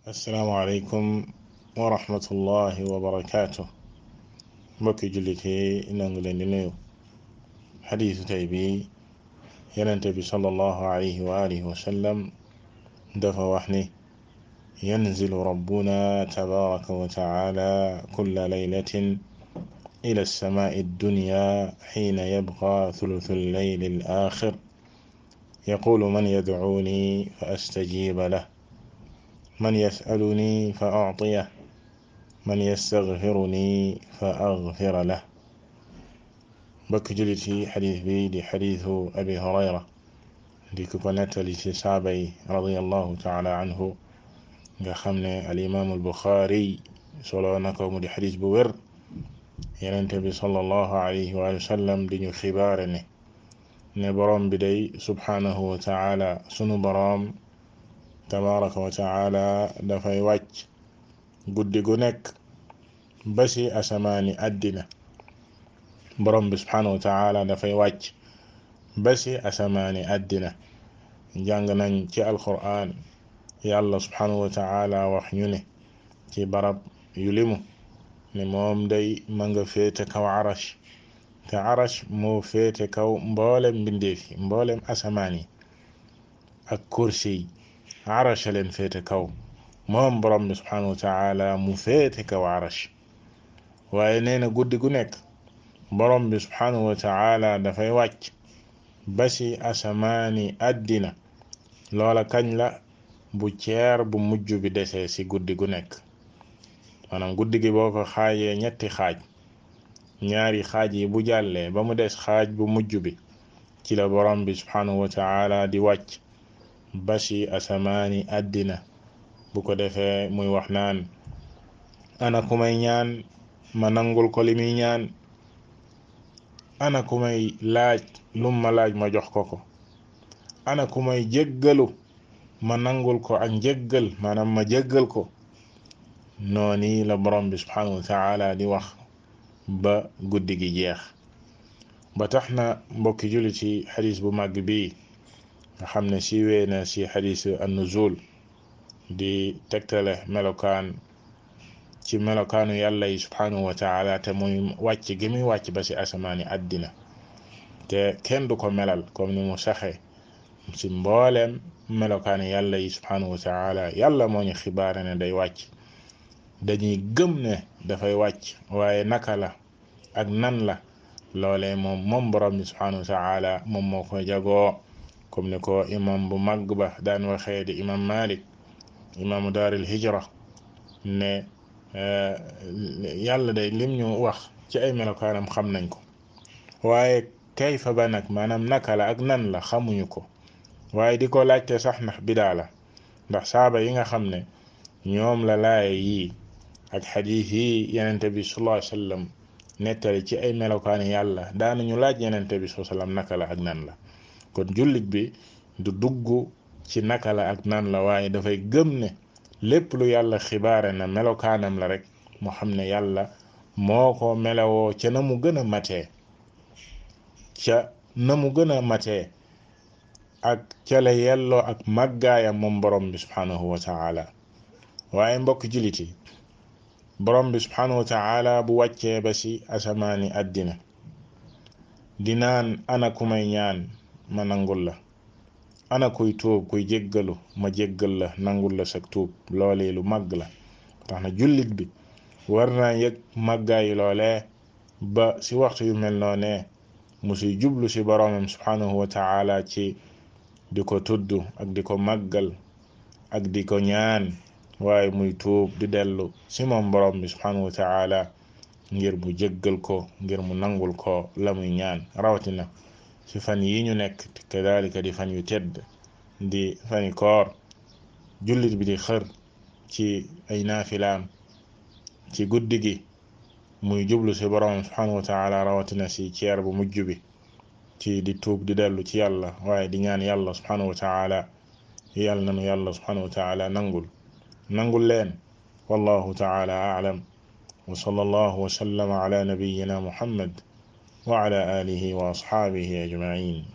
asalaamaaleykum wa rahmatullahi wa barakaatu mbokki jullit yi nangu leen di nuyu xadiisu tey bi yenente bi sallallahu alayhi wa alihi wa sallam dafa wax ni yanzilu rabbuna tabaraka wa taala kulla laylatin ila alsamaai addunya xiina yabqa thuluthu allayli alaaxir yaqulu man yadcuuni fa astajiba lah man yasaluni fa acطiyah man yastaغfiruni fa agfira lah mbokk jullit yi xadis bi di xadisu abi hurayra di ku ko nettali ci saaba yi radiallahu taala anhu nga xam ne alimaamu albuxaari solo na ko mu di xadis bu wér yenente bi sallallahu alayhi wa sallam di ñu xibaare ne ne boroom bi day subhaanahu wa taala sunu boroom tabaraka wa taala dafay wàcc guddi gu nekk ba ci asamaani àddina borom bi subhanahu wa taala dafay wàcc ba ci asamaani àddina jàng nañ ci alquran yàlla subhanahu wa taala wax ñu ne ci barab yu limu ne moom day ma nga féete kaw arash te arash moo féete kaw mboolem mbindeef yi mboolem asamaan yi ak kursi yi arash leen féete kaw moom borom bi subhanahu wa taala mu féete kaw arash waaye nee na guddi gu nekk borom bi subhanahu wa taala dafay wàcc ba ci asamaani àddina loola kañ la bu ceer bu mujj bi desee ci guddi gu nekk maanaam guddi gi boo ko xaajee ñetti xaaj ñaari xaaj yi bu jàllee ba mu des xaaj bu mujj bi ci la borom bi subhanahu wa taala di wàcc ba ci asamaani àddina bu ko defee muy wax naan ana ku may ñaan ma nangul ko li muy ñaan ana ku may laaj lum ma laaj ma jox ko ko ana ku may jéggalu ma nangul ko ak njéggal maanaam ma jéggal ko noonu la borom bi subhanahu wa taala di wax ba guddi gi jeex ba tax na mbokki jullit ci xadis bu màgg bii nga xam ne siiwee na ci xadisu annuzul di tegtale melokaan ci melokaanu yàlla yi subhanahu wa taala te muy wàcc gi muy wàcc ba ci asamaani àddina te kenn du ko melal comme ni mu saxe ci mbooleem melokaanu yàlla yi subhanahu wa taala yàlla moo ñu xibaare ne day wàcc dañuy gëm ne dafay wàcc waaye naka la ak nan la loolee moom moom borom bi subhanahu wa taala moom moo ko jagoo comme ni ko imam bu mag ba daan waxee di imam malik imaamu daaril hijra ne yàlla day lim ñu wax ci ay melokaanam xam nañ ko waaye kayfa ba nag maanaam naka la ak nan la xamuñu ko waaye di ko laajte sax ndax bidaa la ndax saaba yi nga xam ne ñoom la laaye yii ak xadiis yi yenente bi sallallahu alayhi wasallam nettali ci ay melokaani yàlla daanañu laaj yenente bi sallallahu alayhi wasallam naka la ak nan la kon jullit bi du dugg ci naka la ak nan la waaye dafay gëm ne lépp lu yàlla xibaare na melokaanam la rek mu xam ne yàlla moo ko melowoo ca na mu gën a matee ca na mu gën a matee ak ca la yelloo ak màggaayam moom borom bi subhanahu wa taala waaye mbokk jullit yi borom bi subhanahu wa taala bu wàccee ba ci asamaani àddina di naan ana ku may ñaan ma nangul la ana kuy tuub kuy jéggalu ma jéggal la nangul la sag tuub loolee lu màgg la tax na jullit bi war naa yëg màggaayi loolee ba ci waxtu yu mel noonee mu si jublu ci boroomam subhanahu wa taala ci di ko tudd ak di ko màggal ak di ko ñaan waaye muy tuub di dellu ci moom boroom bi subhanahu wa taala ngir mu jéggal ko ngir mu nangul ko la muy ñaan rawatina ci fan yi ñu nekk kadalika di fan yu tedd di fani koor jullit bi di xër ci ay naafilaam ci guddi gi muy jublu ci borom subhanahu wa taala rawatina ci ceer bu mujj bi ci di tuub di dellu ci yàlla waaye di ñaan yàlla subhanahu wa taala yàlla nanu yàlla subhanahu wa taala nangul nangul leen wallahu taala a'lam wa sallallahu wa sallama ala nabiyyina muhammad وعلى آله وأصحابه أجمعين